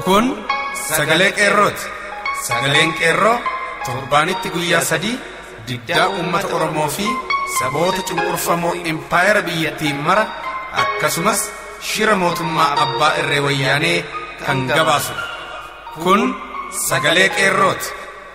Kun sagalee qeerrooti. Sagaleen qeerroo torbaanitti guyyaa sadii diddaa uummata Oromoo fi saboota cunqurfamoo impaayera biyyattiin mara akkasumas shira mootummaa abbaa irree wayyaanee kan gabaasudha. Kun sagalee qeerrooti.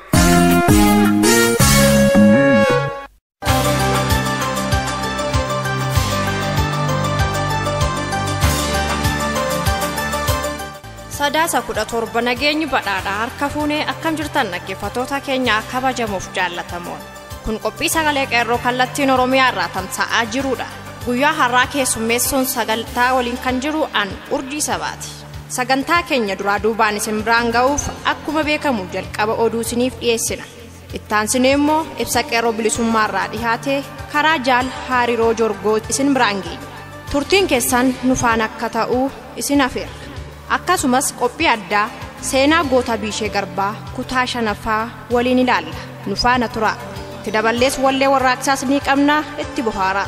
sadaasa kudha torba nageenyi badhaadhaa harka fuunee akkam jirtan dhaggeeffatoota keenya kabajamuuf jaallatamoon kun qophii sagalee qeerroo kallattiin oromiyaa irraa tamsa'aa jirudha guyyaa har'aa keessummeessuun sagantaa waliin kan jiru an urdii sabaati sagantaa keenya duraa duubaan isin biraan ga'uuf akkuma beekamu jalqaba oduu isiniif dhiyeessina ittaansinee immoo ibsa qeerroo bilisummaa irraa dhihaatee karaa jaal hariiroo jorgoo isin biraan geenya turtiin keessan nufaan akka ta'uu isin afeerra akkasumas qophii addaa seenaa goota biishee garbaa kutaa shanaffaa waliin ilaalla nu faana tura itti daballees wallee warraaqsaas ni qabnaa itti bohaaraa.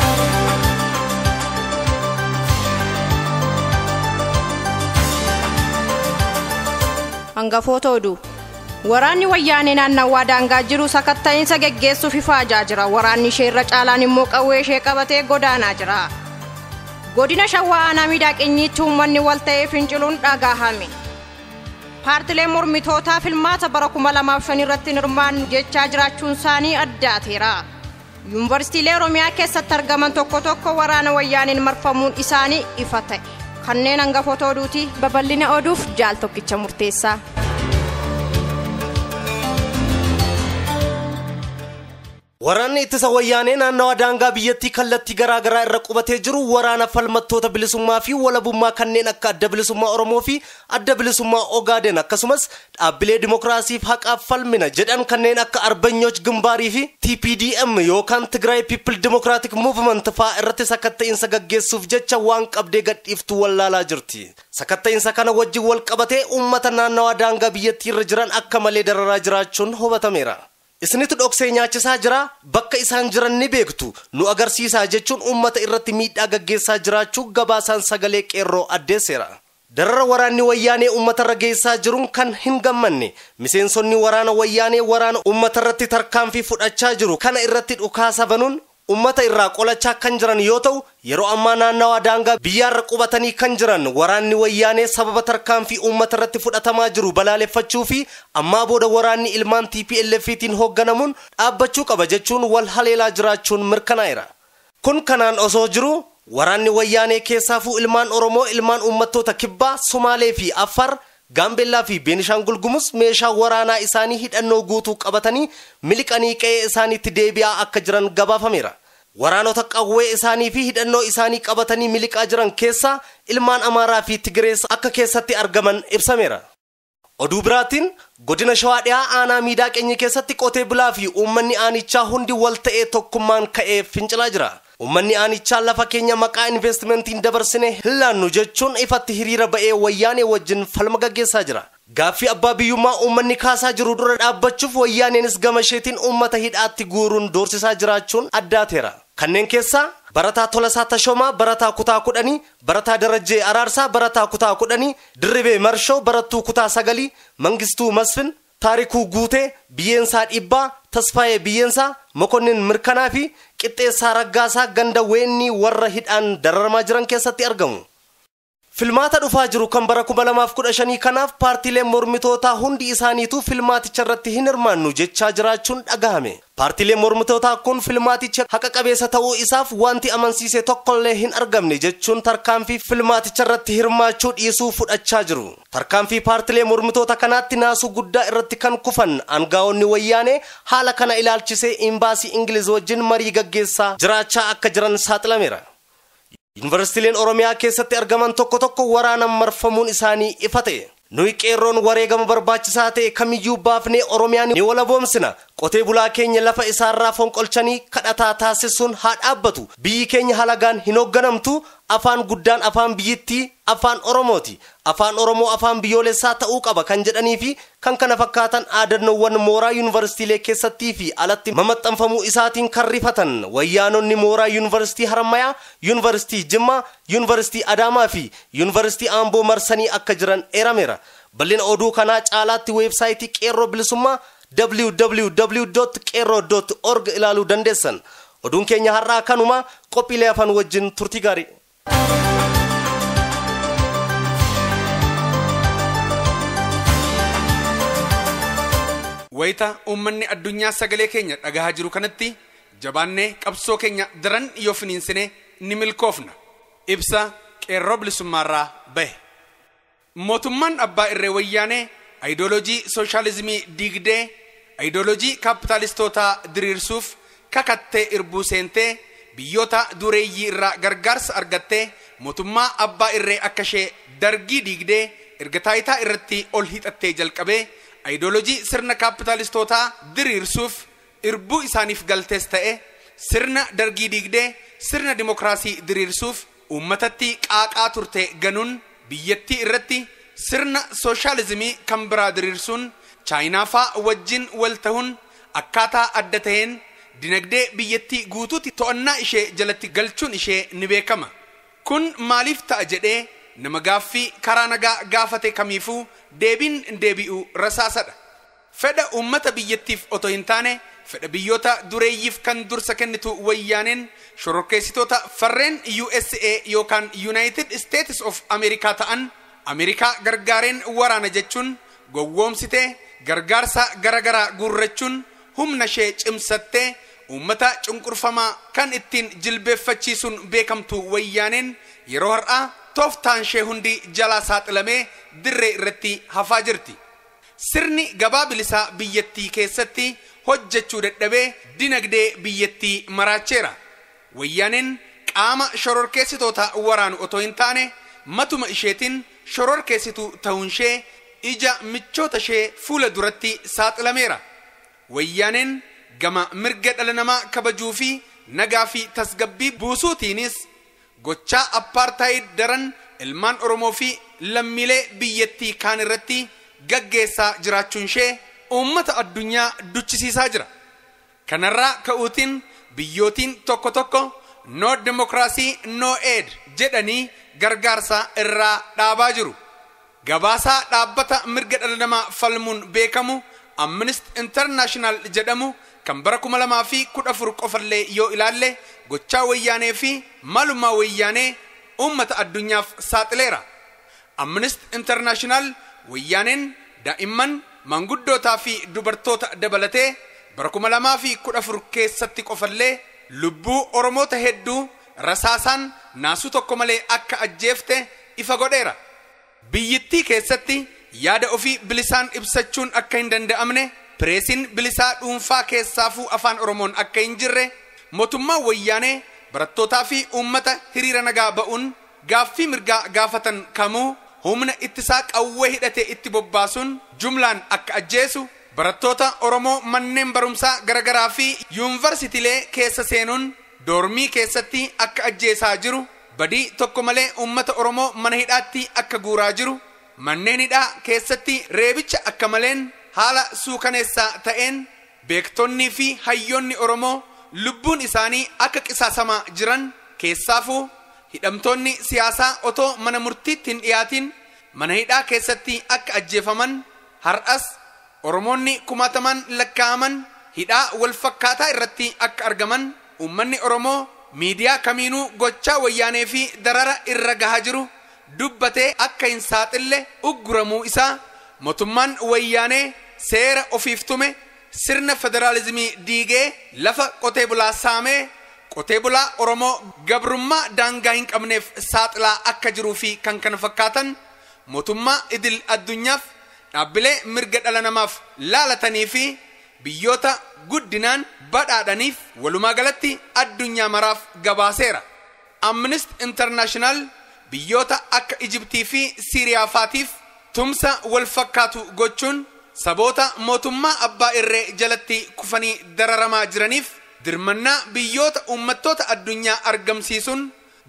hangafoota oduu waraanni wayyaanee naannawaa daangaa jiru sakatta'iinsa geggeessuuf ifaajaa jira waraanni ishee irra caalaan immoo qawwee ishee qabatee godaanaa jira. godina shawaa aanaa miidhaqinyiitti uummanni wal ta'ee finciluun dhagahame paartileen mormitootaa filmaata bara 2005 irratti hirmaannu jechaa jiraachuun isaanii addaateera yuunivarsiitiilee oromiyaa keessatti argaman tokko tokko waraana wayyaaniin marfamuun isaanii ifa ta'e kanneen hangafoota oduuti babal'ina oduuf jaal tokkicha murteessaa. Waraanni ittisa wayyaanee naannawa daangaa biyyattii kallattii garaa garaa irra qubatee jiru waraana falmattoota bilisummaa fi walabummaa kanneen akka adda bilisummaa Oromoo fi adda bilisummaa Ogaaden akkasumas dhaabbilee dimokiraasiif haqaaf falmina jedhan kanneen akka Arbanyooch Gimbaarii fi TPDM yookaan Tigraay People Democratic Movement fa'aa irratti sakatta'iinsa gaggeessuuf jecha waan qabdee gadhiiftu wallaalaa jirti. Sakatta'iinsa kana wajjin wal qabatee uummata naannawa daangaa biyyattii irra jiran akka malee dararaa jiraachuun hubatameera. isinitu dhoksee nyaachisaa jira bakka isaan jiran ni beektu nu agarsiisaa jechuun uummata irratti miidhaa gaggeessaa jiraachuu gabaasaan sagalee qeerroo addeesseera. darara waraanni wayyaanee uummatarra geessaa jiruun kan hin gammanne miseensonni waraana wayyaanee waraana uummatarratti tarkaanfii fudhachaa jiru kana irratti dhukaasa banuun ummata irraa qolachaa kan jiran yoo ta'u yeroo ammaa naannawaa daangaa biyyaarra qubatanii kan jiran waraanni wayyaanee sababa tarkaanfii uummata irratti fudhatamaa jiru balaaleffachuu fi ammaa booda waraanni ilmaan TPLFtiin hoogganamuun dhaabbachuu qaba jechuun wal haleelaa jiraachuun mirkanaa'eera. Kun kanaan osoo jiru waraanni wayyaanee keessaafuu ilmaan Oromoo ilmaan uummattoota kibbaa Somaalee fi Affaar gaambeellaa fi beenishaangul gumus meeshaa waraanaa isaanii hidhannoo guutuu qabatanii miliqanii qe'ee isaaniitti deebi'aa akka jiran gabaafameera. waraanota qawwee isaanii fi hidhannoo isaanii qabatanii miliqaa jiran keessaa ilmaan amaaraa fi tigirees akka keessatti argaman ibsameera. oduu biraatiin godina shawaa dhiyaa aanaa miidhaa qeenyi keessatti qotee bulaa fi uummanni aanichaa hundi wal ta'ee tokkummaan ka'ee fincilaa jira. Uummanni aanichaa lafa keenya maqaa investimentiin dabarsine hin laannu jechuun ifatti hiriira ba'ee wayyaanee wajjin falma gaggeessaa jira. Gaaffii abbaa biyyummaa uummanni kaasaa jiru dura dhaabbachuuf wayyaaneenis gama isheetiin uummata hidhaatti guuruun doorsisaa jiraachuun addaateera. Kanneen keessaa barataa Tolasaa Tashoomaa barataa kutaa kudhanii, barataa Darajjee Araarsaa barataa kutaa kudhanii, Dirribee Marshoo barattuu kutaa sagalii, Mangistuu Masfin, taarikuu guutee biyyeensaa dhibbaa tasfaayee biyyeensaa mokonnin mirkanaa fi qixxeessaa raggaasaa ganda weennii warra hidhaan dararamaa jiran keessatti argamu. filmaata dhufaa jiru kan bara 2015 kanaaf paartiileen mormitootaa hundi isaaniitu filmaaticha irratti hin hirmaannu jechaa jiraachuun dhagahame. Paartiileen mormitootaa kun filmaaticha haqa qabeessa ta'uu isaaf wanti amansiise tokkollee hin argamne jechuun tarkaanfii filmaaticha irratti hirmaachuu dhiisuu fudhachaa jiru. Tarkaanfii paartiilee mormitoota kanaatti naasuu guddaa irratti kan kufan aangaa'onni wayyaanee haala kana ilaalchisee imbaasii Ingiliz wajjin marii gaggeessaa jiraachaa akka jiran saaxilameera. Yuunivarsiitiileen Oromiyaa keessatti argaman tokko tokko waraanaan marfamuun isaanii ifa ta'e. Nuyi qeerroon wareegama barbaachisaa ta'e kamiyyuu baafnee Oromiyaan ni walaboomsina. Qotee bulaa keenya lafa isaarraa fonqolchanii kadhataa taasisuun haa dhaabbatu. Biyyi keenya halagaan hin hoogganamtu. afaan guddaan afaan biyyittii afaan oromooti afaan oromoo afaan biyyoolessaa ta'uu qaba kan jedhanii fi kan kana fakkaatan aadannoowwan mooraa yuunivarsiitiilee keessattii fi alatti mamaxxanfamuu isaatiin kan rifatan wayyaanonni mooraa yuunivarsiitii harammayaa yuunivarsiitii jimmaa yuunivarsiitii adaamaa fi yuunivarsiitii aamboo marsanii akka jiran eerameera bal'ina oduu kanaa caalaatti weebsaayitii qeerroo bilisummaa www.qeerroo.org ilaaluu dandeessan oduun keenya har'aa kanuma qophiilee afaan wajjin turtii gaarii wayita uummanni addunyaa sagalee keenya dhagahaa jiru kanatti jabaannee qabsoo keenya daran yoo finiinsine ni milkoofna ibsa qeerroo bilisummaarraa bahe mootummaan abbaa irree wayyaanee ayidoolojii sooshaalizimii diigdee ayidoolojii kaapitaalistootaa diriirsuuf kakattee irbuu seentee biyyoota dureeyyii irraa gargaarsa argattee mootummaa abbaa irree akka ishee dargii diigdee erga taayitaa irratti ol hixattee jalqabee ayidoolojii sirna kaapitaalistootaa diriirsuuf irbuu isaaniif galtees ta'e sirna dargii diigdee sirna dimokiraasii diriirsuuf uummatatti qaaqaa turte ganuun biyyattii irratti sirna sooshaalizimii kan biraa diriirsuun chaayinaafaa wajjin wal ta'uun akkaataa adda ta'een dinagdee biyyattii guutuutti to'annaa ishee jalatti galchuun ishee ni beekama kun maaliif ta'a jedhee nama gaaffii karaa nagaa gaafate kamiifuu deebiin deebi'u rasaasadha fedha uummata biyyattiif otoo hin taane fedha biyyoota dureeyyiif kan dursa kennitu wayyaaneen shororkeessitoota farreen USA yookaan United States of America ta'an Ameerikaa gargaareen waraana jechuun gowwoomsitee gargaarsa garagaraa guurrachuun humna ishee cimsattee uummata cunqurfamaa kan ittiin jilbeeffachiisuun beekamtu wayyaaneen yeroo har'aa tooftaan ishee hundi jalaa saaxilamee dirree irratti hafaa jirti. Sirni gabaa bilisaa biyyattii keessatti hojjechuu dadhabee dinagdee biyyattii maraacheera. Wayyaaneen qaama shororkeessitoota waraanu otoo hin taane matuma isheetiin shororkeessitu ta'uun ishee ija michoota ishee fuula duratti saaxilameera. Wayyaaneen gama mirga dhala namaa kabajuu fi nagaa fi tasgabbii buusuutiinis gochaa appaartaayid daran ilmaan oromoo fi lammiilee biyyattii kaan irratti gaggeessaa jiraachuun ishee uummata addunyaa duchisiisaa jira kanarraa ka'uutiin biyyootiin tokko tokko no demokiraasii no aid jedhanii gargaarsa irraa dhaabaa jiru gabaasaa dhaabbata mirga dhala namaa falmuun beekamu amnist intarnaashinaal jedhamu kan bara kuma lamaa fi kudha afur qofallee yoo ilaalle gochaa wayyaanee fi maalummaa wayyaanee uummata addunyaaf saaxileera amnist intarnaashinaal wayyaaneen daa'imman manguddootaa fi dubartoota dabalatee bara kuma lamaa fi kudha afur keessatti qofallee lubbuu oromoota hedduu rasaasaan naasuu tokko malee akka ajjeefte ifa godheera biyyittii keessatti yaada ofii bilisaan ibsachuun akka hin danda'amne pireesiin bilisaa dhuunfaa keessaafuu afaan oromoon akka hin jirre mootummaan wayyaanee barattootaa fi uummata hiriira nagaa ba'uun gaaffii mirgaa gaafatan kamuu humna ittisaa qawwee hidhatee itti bobbaasuun jumlaan akka ajjeesu barattoota oromoo manneen barumsaa garagaraa fi yuunivarsitiilee keessa seenuun doormii keessatti akka ajjeesaa jiru badii tokko malee uummata oromoo mana hidhaatti akka guuraa jiru manneen hidhaa keessatti reebicha akka maleen haala suukaneessaa ta'een beektonnii fi hayyoonni oromoo lubbuun isaanii akka qisaasamaa jiran keessaafuu hidhamtoonni siyaasaa otoo mana murtiitti hin dhiyaatin mana hidhaa keessatti akka ajjeefaman har'as oromoonni kumaataman lakkaa'aman hidhaa wal fakkaataa irratti akka argaman uummanni oromoo miidiyaa kamiinuu gochaa wayyaanee fi darara irra gahaa jiru dubbatee akka hin saaxille ugguramuu isaa mootummaan wayyaanee seera ofiif tume sirna federaalizimii diigee lafa qotee bulaa saamee qotee bulaa oromoo gabrummaa daangaa hin qabneef saaxilaa akka jiruu fi kan kana fakkaatan mootummaa idil addunyaaf dhaabbilee mirga dhala namaaf laalatanii fi biyyoota guddinaan badhaadhaniif walumaa galatti addunyaa maraaf gabaaseera amnist intarnaashinaal biyyoota akka ijibtii fi siiriyaafaatiif tumsa wal fakkaatu gochuun saboota mootummaa abbaa irree jalatti kufanii dararamaa jiraniif dirmannaa biyyoota uummattoota addunyaa argamsiisuun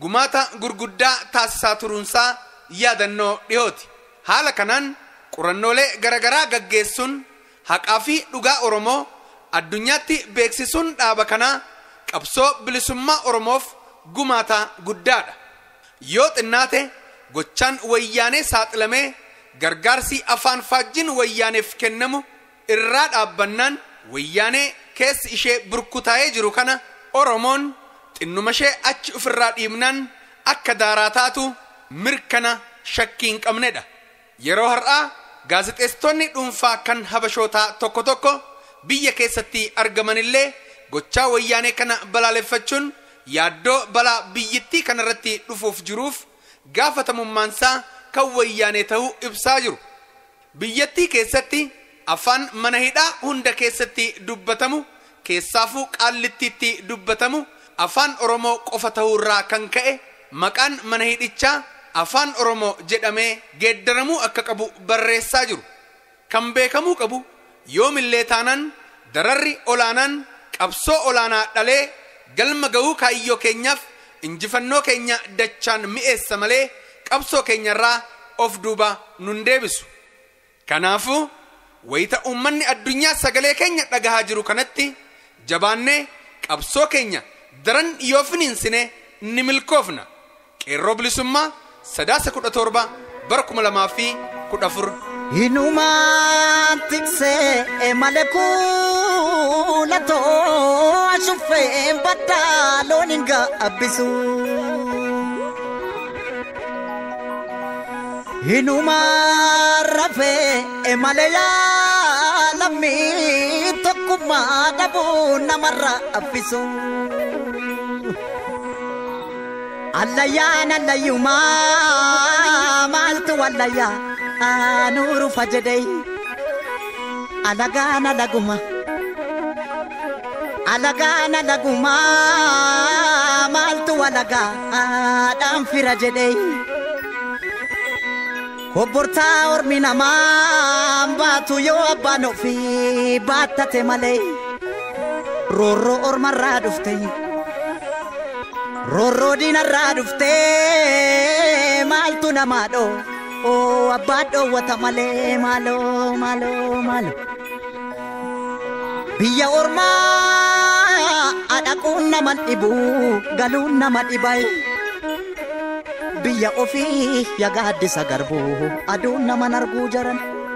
gumaata gurguddaa taasisaa turuunsaa yaadannoo dhiyooti haala kanaan qorannoolee garagaraa gaggeessuun haqaa fi dhugaa oromoo addunyaatti beeksisuun dhaaba kanaa qabsoo bilisummaa oromoof gumaata guddaadha yoo xinnaate gochaan wayyaanee saaxilamee gargaarsi afaan faajjiin wayyaaneef kennamu irraa dhaabbannaan wayyaanee keessi ishee burkutaa'ee jiru kana oromoon xinnuma ishee achi ofirraa dhiibnaan akka daaraa taatu mirkana shakkii hin qabnedha yeroo har'aa gaazexeessitoonni dhuunfaa kan habashootaa tokko tokko biyya keessatti argamanillee gochaa wayyaanee kana balaaleffachuun yaaddoo balaa biyyittii kanarratti dhufuuf jiruuf gaafatamummaansaa kan wayyaanee ta'uu ibsaa jiru biyyattii keessatti afaan mana hidhaa hunda keessatti dubbatamu keessaafuu qaallittiitti dubbatamu afaan oromoo qofa ta'uurraa kan ka'e maqaan mana hidhichaa afaan oromoo jedhamee geeddaramuu akka qabu barreessaa jiru kan beekamuu qabu yoomillee taanaan dararri olaanaan qabsoo olaanaa dhalee galma ga'uu kaayyoo keenyaaf injifannoo keenya dachaan mi'eessa malee qabsoo keenyarraa of duuba nun deebisu kanaafuu wayita uummanni addunyaa sagalee keenya dhagahaa jiru kanatti jabaannee qabsoo keenya daran yoo finiinsine ni milkoofna qeerroo bilisummaa sadaasa kudha torba bara kuma lamaa fi kudha afur Hinumaan tiksee malee kuulatoo ashuffee baddaa loon hin gaabbisu. Hinumaan rafee malee yaalamii tokkummaa dhabuu namarra affisu. Allayyaan allayyumaa maaltu wallayyaa aanuru fajedey alagaan alaguma alagaan alaguma maaltu walagaadhaan fira jedhey kobbortaa ormi namaa baatu yoo abbaan ofii baattate malee roorroo ormarraa dhufte roorroo diinarraa dhufte maaltu namaa dhoo oo abbaa dhoowwata malee maaloo maaloo maaloo biyya ormaa adhaquun nama dhibu galuun nama dhibay biyya ofii yagaaddisa garbuu aduun naman arguu jaran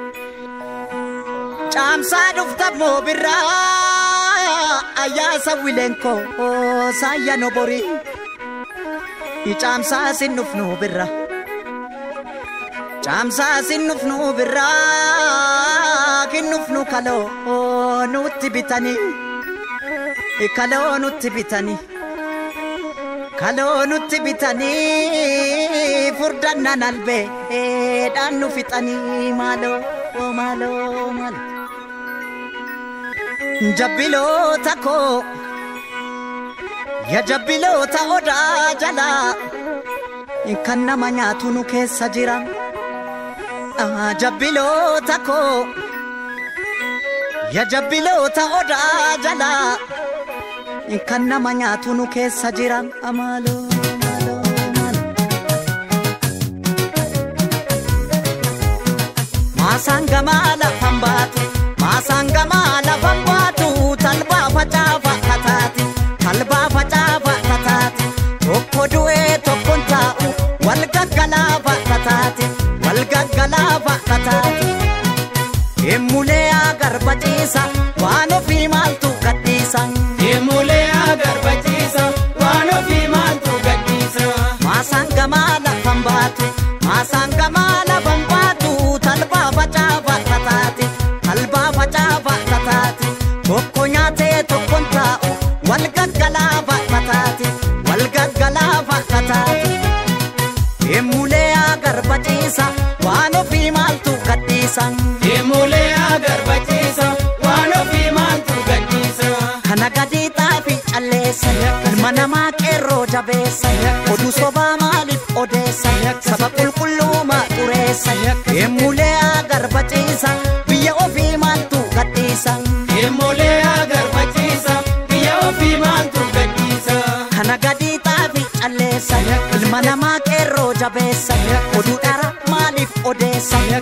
caamsaa dhuftammoo birraa ayyaasa wileenkoo saayya nobori icaamsaa sin dhufnu birra caamsaa sin dhufnu birraa kin dhufnu kaloo nutti bitanii kaloo nutti bitanii kaloo nutti bitanii furdannan albeedhaan nu fixanii maaloo maaloo maaloo jabbiloota koo ya jabbiloota odaa jalaa kan nama nyaatu nu keessa jira jabbiloota koo ya jabbiloota odaa jalaa kan nama nyaatu nu keessa jira amaaloo maaloo maaloo maasaan gamaa lafan baatu maasaan gamaa lafan baatu talbaa facaafa kataati talbaa facaafa kataati tokko du'ee tokkon taa'u wal gaggalaafa kataati wal gaggalaafa kataati emmulee agarbaciisa waan ofii maaltu gadhiisa Deemulee agarbachiisa waan ofii maaltu gadhiisa. maasaan gamaa lafan baatu maasaan gamaa lafan baatu talbaa facaafa kataati talbaa facaafa kataati tokko nyaatee tokkon taa'u wal gaggalaafa kataati wal gaggalaafa kataati emmulee agarbaciisa waan ofii maaltu gadhiisa Deemulee agarbachiisa waan ofii maaltu gadhiisa. kana gadii xaafi calleessa ilma namaa qeerroo jabeessa oduu sobaa maaliif odeessa saba qulqulluuma xureessa emmulee agarbaciisa biyya ofii maaltu gadhiisa Deemulee agarbachiisa biyya ofii maaltu gadhiisa. kana gadii xaafi calleessa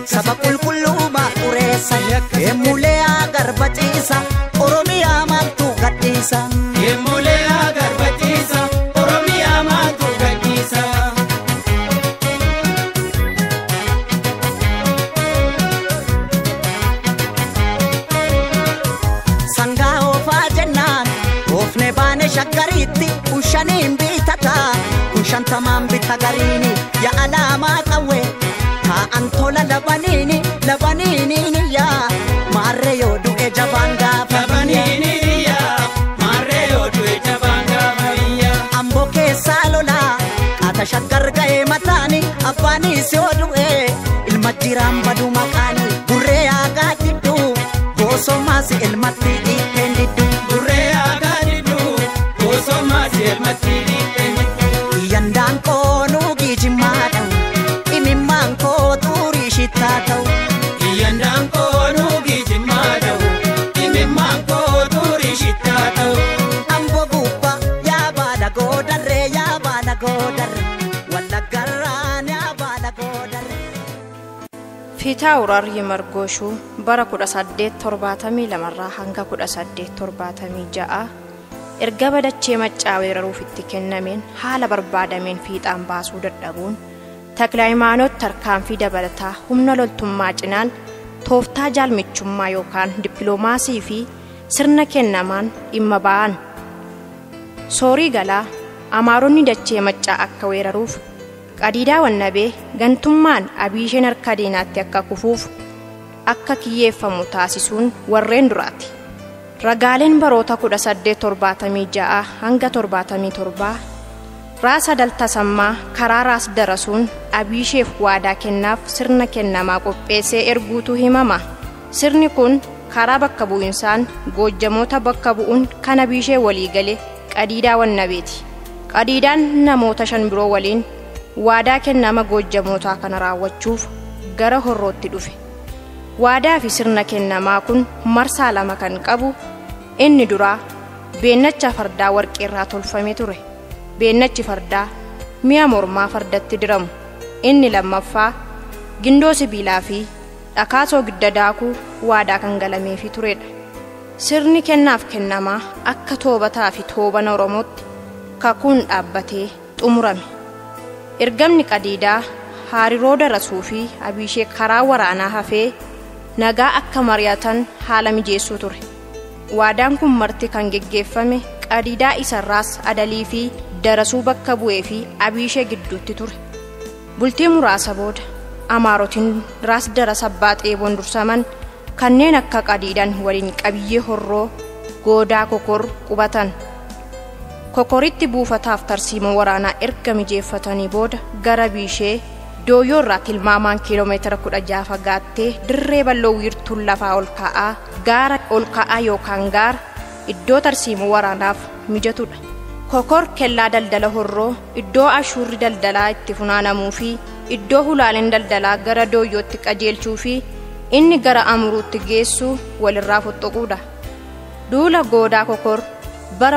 saba qulqulluumaa xureessa eemmulee agarbaciisa oromiyaa maaltu gadhiisa Yemmulee agarbachiisa Oromiyaa maaltu gadhiisa. sangaa oofaa jennaan oofne baane shaggariitti kun shaniin bitata kun shantamaan bita gariini ya alaamaa qawwe taa'an tola labaniini labaniiniini yaa maarree yoo du'e jabaan gaafa Labaniiniyyaa maarree yoo du'e jabaan gaafa biyyaa. amboo keessaa lolaa qaata shaggar ga'ee mataani abbaanis yoo du'e ilma jiraan badu maqaani burree aagaa jiddu boosomaas ilmatti dhiiteen diddu Burree aadaa diddu bosoma seelmatti dhiibbee. yandaan koo nuugii jimmaa ta'u imimmaan koo xurii shittaa ta'u Iyyandaan koo nuugii jimmaa ta'u imimmaan koo xurii shittaa ta'u. amboo gubbaa yaa baala goodarree yaa baala goodarree wallaggarraan yaa baala goodarree. Fiitaa Urarri Margooshuu bara 1872 irraa hanga 1876 erga badachee maccaa weeraruuf itti kennameen haala barbaadameen fiixaan baasuu dadhabuun Taklaayimaanoot tarkaanfii dabalataa humna loltummaa cinaan tooftaa jaalmichummaa yookaan dippiloomaasii fi sirna kennamaan dhimma ba'an. Soorii galaa Amaaronni dachee maccaa akka weeraruuf qadiidaa wannabee gantummaan abiisheen harka diinaatti akka kufuuf akka kiyyeeffamu taasisuun warreen duraati. Ragaaleen baroota 1876 hanga 77 raasa daltasammaa karaa raas darasuun abiisheef waadaa kennaaf sirna kennamaa qopheessee erguutu himama. Sirni kun karaa bakka bu'insaan goojjamoota bakka bu'uun kan abiishee walii gale qadiidaa wannabeeti. Qadiidaan namoota shan biroo waliin waadaa kennama goojjamootaa kana raawwachuuf gara horrootti dhufe. Waadaa fi sirna kennamaa kun marsaa lama kan qabu inni duraa beennacha fardaa warqeerraa tolfame ture. Beennachi fardaa mi'a mormaa fardatti diramu. Inni lammaffaa gindoo sibiilaa fi dhakaasoo gidda daakuu waadaa kan galameefii turedha. Sirni kennaaf kennamaa akka toobataa fi toobana Oromootti kakuun dhaabbatee xumurame. Ergamni qadiidaa hariiroo darasuu fi abiishee karaa waraanaa hafee nagaa akka mari'atan haala mijeessuu ture. Waadaan kun marti kan geggeeffame qadiidaa isarraas adalii fi darasuu bakka bu'ee fi abiishee gidduutti ture. Bultii muraasa booda amaarotiin raas darasa abbaa xeeboon dursaman kanneen akka qadiidaan waliin qabiyyee horroo goodaa kokor qubatan. Kokoritti buufataaf tarsiima waraanaa erga mijeeffatanii booda gara biishee dooyyoo irraa tilmaamaan kiiloomeetira kudha jaha fagaattee dirree bal'oo wiirtuun lafaa ol ka'aa gaara ol ka'aa yookaan gaara iddoo tarsiima waraanaaf mijatudha. Kokor kellaa daldala horroo iddoo ashuurri daldalaa itti funaanamuu fi iddoo hulaaleen daldalaa gara dooyyootti qajeelchuu fi inni gara amuruutti geessu walirraa fottoquudha. Duula goodaa kokor bara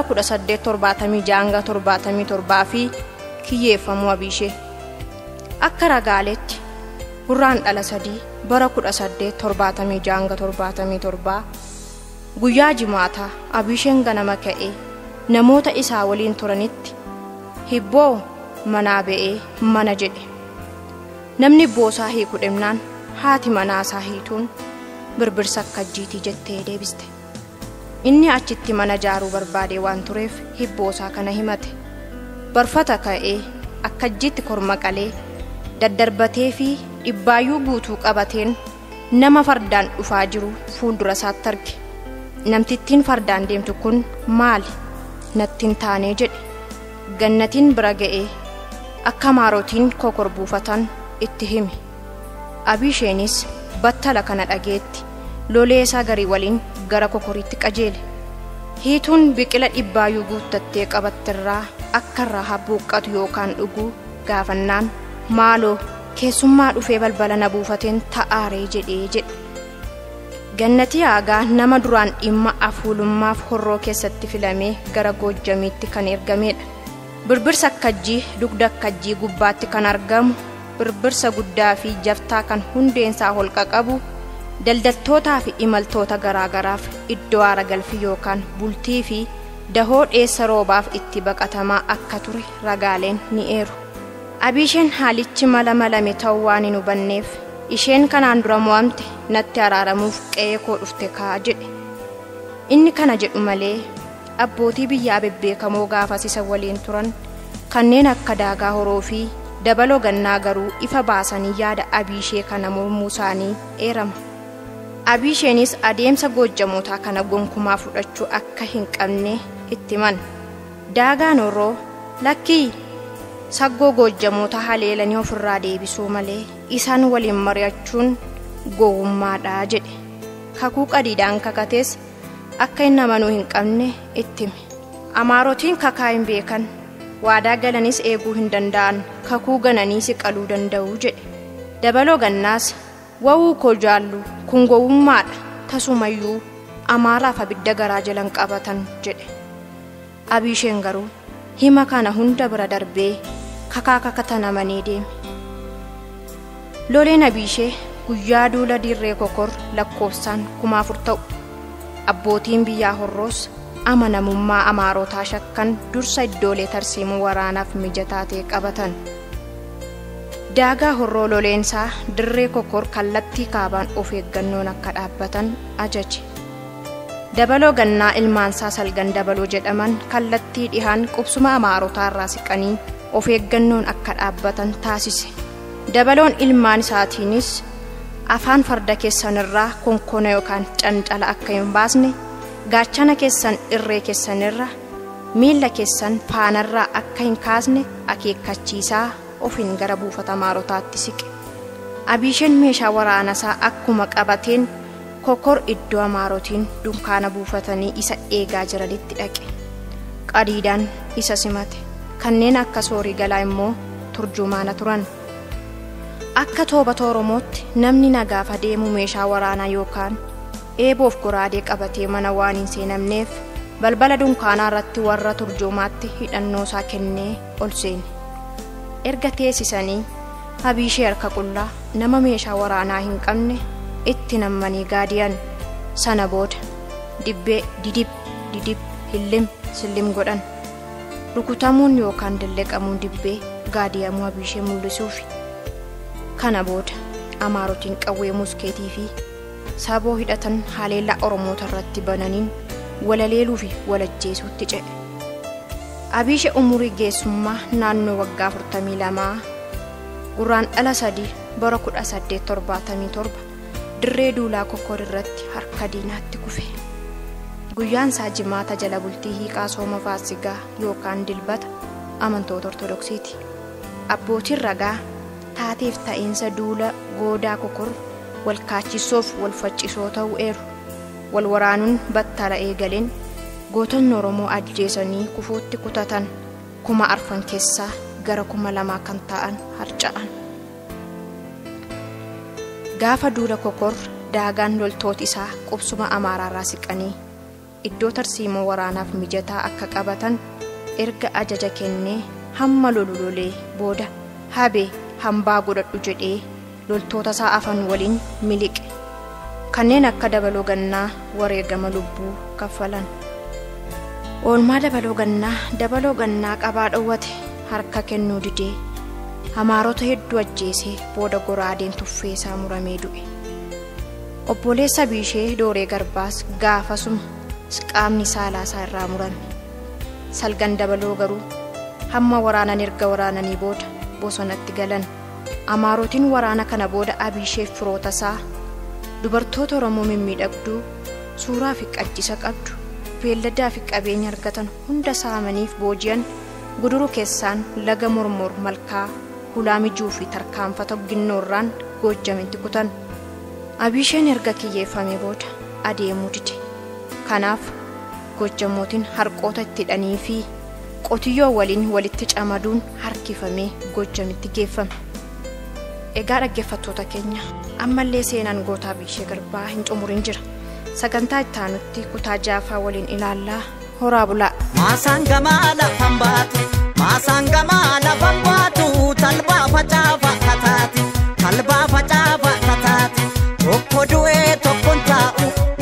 1876 fi kiyyeeffamuu abiishee. Akka ragaaleetti gurraan dhala sadii bara 1876 guyyaa jimaataa abiisheen ganama ka'ee namoota isaa waliin turanitti hibboo manaa ba'ee mana jedhe. Namni boosaa hiiku dhimnaan haati manaasaa hiituun birbirsa akkajjiitii jettee deebiste. Inni achitti mana ijaaruu barbaade waan tureef hibboosaa kana himate. Barfata ka'ee akkajjiitti korma qalee daddarbatee fi dhibbaayyuu guutuu qabateen nama fardaan dhufaa jiru fuuldura isaatti arge. Namtittiin fardaan deemtu kun maali? Nattiin taanee jedhe. Gannatiin bira ga'ee akka maarotiin kokor buufatan itti hime. Abiisheenis battala kana dhageetti lolee isaa garii waliin gara kokoriitti qajeele. Hiituun biqila dhibbaayyuu guuttattee qabattirraa akka irraa habbuuqqatu yookaan dhuguu gaafannaan maaloo keessummaa dhufee balbala na buufateen ta'aaree jedhee jedhe. Gannatii aagaa nama duraan dhimma afuulummaaf horroo keessatti filamee gara goojjamiitti kan ergamedha. Birbirsa akkajjii dugda akkajjii gubbaatti kan argamu birbirsa guddaa fi jabtaa kan hundeensaa holqa qabu daldaltootaa fi imaltoota garaagaraaf iddoo aara galfii yookaan bultii fi dahoo dheessa roobaaf itti baqatamaa akka ture ragaaleen ni eeru. Abiisheen haalichi mala malame ta'uu waan hin hubanneef isheen kanaan dura mo'amte natti araaramuuf qe'ee koo dhufte kaa jedhe. Inni kana jedhu malee abbootii biyyaa bebbeekamoo gaafas isa waliin turan kanneen akka daagaa horoo fi dabaloo gannaa garuu ifa baasanii yaada abiishee kana mormuu isaanii eerama. Abiisheenis adeemsa goojjamootaa kana gonkumaa fudhachuu akka hin qabne itti himan. Daagaan horoo lakkii saggoo goojjamoota haleelanii ofirraa deebisuu malee isaan waliin mari'achuun gowwummaadha jedhe. Kakuu qadiidhaan kakatees akka inni amanuu hin qabne itti hime. Amaarotiin kakaa hin beekan waadaa galanis eeguu hin danda'an kakuu gananii siqaluu danda'u jedhe. Dabaloo gannaas wawuu koo jaallu kun gowwummaadha tasumayyuu amaaraaf abidda garaa jalan qabatan jedhe. Abiisheen garuu hima kana hunda bira darbee kakaa kakatanamanii deeme. Loleen abiishee guyyaa duula dirree kokor lakkoofsaan kuma afur ta'u. Abbootiin biyyaa horroos amanamummaa amaarotaa shakkan dursa iddoolee tarsiimuu waraanaaf mijataa ta'e qabatan. Daagaa horroo loleensaa dirree kokor kallattii kaabaan of eeggannoon akka dhaabbatan ajaje. Dabaloo gannaa ilmaansaa salgan dabaloo jedhaman kallattii dhihaan qubsuma amaarotaa irraa siqanii of eeggannoon akka dhaabbatan taasise. Dabaloon ilmaan isaatiinis afaan farda keessanirraa konkona yookaan cancala akka hin baasne gaachana keessan irree keessanirra miilla keessan faanarraa akka hin kaasne akeekkachiisaa ofiin gara buufata amaarotaatti siqe. Abiisheen meeshaa waraanasaa akkuma qabateen kokor iddoo amaarotiin dunkaana buufatanii isa eegaa jiranitti dhaqe. Qadiidaan isa simate. Kanneen akka soorii galaa immoo turjumaana turan. Akka toobata Oromootti namni nagaaf adeemu meeshaa waraanaa yookaan eeboof goraadee qabatee mana waan hin seenamneef balbala dunkaanaa irratti warra turjumaatti hidhannoo isaa kennee ol seene. Erga teessisanii abiishee harka qullaa nama meeshaa waraanaa hin qabne itti nammanii gaadiyan sana booda dibbee didib didib hillim sillim godhan rukutamuun yookaan dalleqamuun dibbee gaadiyamuu abiishee mul'isuufi. kana booda amaarotiin qawwee muskeetii fi saboo hidhatan haleellaa oromoota irratti bananiin walaleeluu fi walajjeesuutti ce'e. Abiishe umurii geessummaa naannoo waggaa 42 gurraan dhala sadii bara 1877 dirree duulaa kokkor irratti harka diinaatti kufe. Guyyaan isaa jimaata jala bultii hiiqaa sooma faasigaa yookaan dilbata amantoota ortodoksiiti. Abbootiin ragaa taateef ta'iinsa duula goodaa kokor wal kaachisoof wal faccisoo ta'uu eeru wal waraanuun battala eegaleen gootonni oromoo ajjeesanii kufuutti kutatan kuma arfan keessaa gara kuma lamaa kan ta'an harca'an. gaafa duula kokor daagaan loltooti isaa qubsuma amaaraarraa siqanii iddoo tarsiimoo waraanaaf mijataa akka qabatan erga ajaja kennee hamma lolu lolee booda habee hambaa godhadhu jedhee loltoota isaa afan waliin miliqe kanneen akka dabaloo gannaa wareegama lubbuu kaffalan oolmaa dabaloo gannaa dabaloo gannaa qabaa dhowwate harka kennuu didee amaarota hedduu ajjeesee booda goraadeen tuffee isaa muramee du'e obboleessa biishee dooree garbaas gaafasuma qaamni saalaasaa irraa murame salgan dabaloo garuu hamma waraanan erga waraananii booda bosonatti galan amaarotiin waraana kana booda abiisheef firoota isaa dubartoota oromoo mimmiidhagduu suuraa fi qaccisa qabdu beelladaa fi qabeenya argatan hunda saamaniif booji'an guduru keessaan laga mormor malkaa hulaa mijuu fi tarkaanfata ginnoorraan goojjamitti kutan abiisheen erga kiyyeeffame booda adeemuu dide kanaaf goojjamootiin harqoota itti hidhanii fi qotiyyoo waliin walitti camaduun harkifamee goojjamitti geeffame. Egaa dhaggeeffattoota keenya ammallee seenaan gootaa biishee garbaa hin xumurin jira. Sagantaa itti aanutti kutaa jaafaa waliin ilaallaa horaa bulaa. Maasaan gamaa lafan baatu, maasaan gamaa lafan baatu, talbaa facaafa kataa.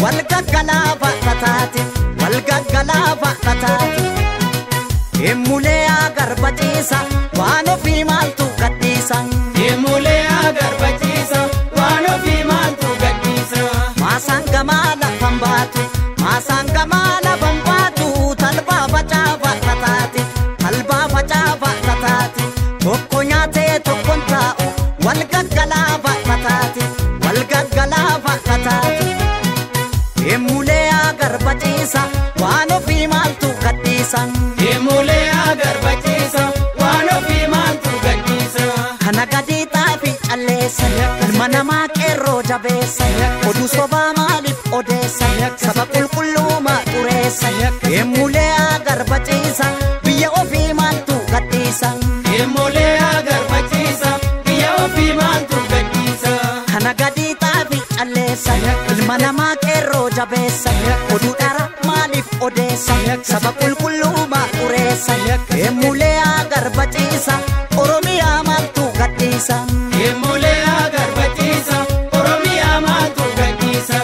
wal gaggalaafa tataati wal gaggalaafa tataati Emulee agarbachiisa waan ofii maaltu gadhiisa Deemulee agarbachiisa waan ofii maaltu gadhiisa. maasaan gamaa lafan baatu maasaan gamaa lafan baatu talbaa facaafa tataati talbaa facaafa tataati tokko nyaatee tokkon taa'u wal gaggalaafa tataati wal gaggalaafa tataati emulee agarbachiisa waan ofii maaltu gadhiisa Deemulee agarbachiisa waan ofii maaltu gadhiisa. kana gadii xaafi calleessa ilma namaa qeerroo jabeessa oduu sobaa maaliif odeessa saba qulqulluuma xureessa emulee agarbachiisa biyya ofii maaltu gadhiisa Deemulee agarbachiisa biyya ofii maaltu gadhiisa. kana gadii xaafi calleessa ilma namaa qeerroo jabeessa oduu dhara maaliif odeessa saba qulqulluuma xureessa emulee agarbachiisa oromiyaa maaltu gadhiisa Deemulee agarbachiisa Oromiyaa maaltu gadhiisa.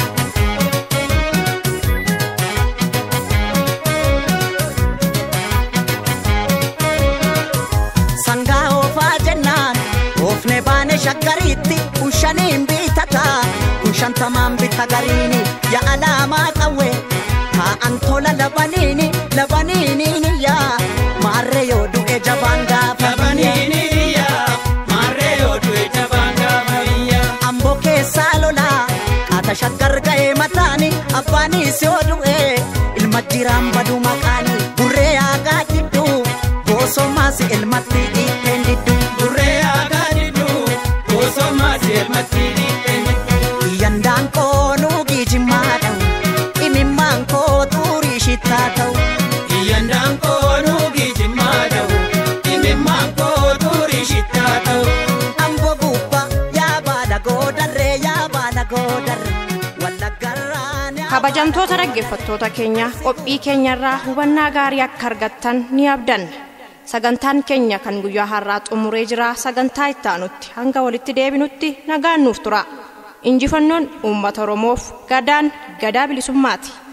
sangaa oofaa jennaan oofne baane shaggariitti kun shaniin bitata kun shantamaan bita gariini ya alaamaa qawwe taa'an tola labaniini labaniiniini yaa maarree yoo du'e jabaan gaafa Labaniini iyyaa maarree yoo du'e jabaan gaafa iyyaa. amboo keessaa lolaa qaata shaggar ga'ee mataani abbaanis yoo du'e ilma jiraan badu maqaani burree aagaa jidduu goosomaas ilmatti dhiiteen didduu Burree aadaa didduu goosummaa seermatti dhiibbeen. Yandaan koo nuugii jimmaa ta'u imimmaan koo xurii shittaa ta'u Iyyandaan koo nuugii jimmaa ta'u imimmaan koo xurii shittaa ta'u. amboo gubbaa yaa baala goodarree yaa baala goodarree wallaggarraan yaa kabajamtoota dhaggeeffattoota keenya qophii keenyarraa hubannaa gaarii akka argattan ni abdanna sagantaan keenya kan guyyaa har'aa xumuree jira sagantaa itti aanutti hanga walitti deebinutti nagaan nuuf tura injifannoon uummata oromoof gadaan gadaa bilisummaati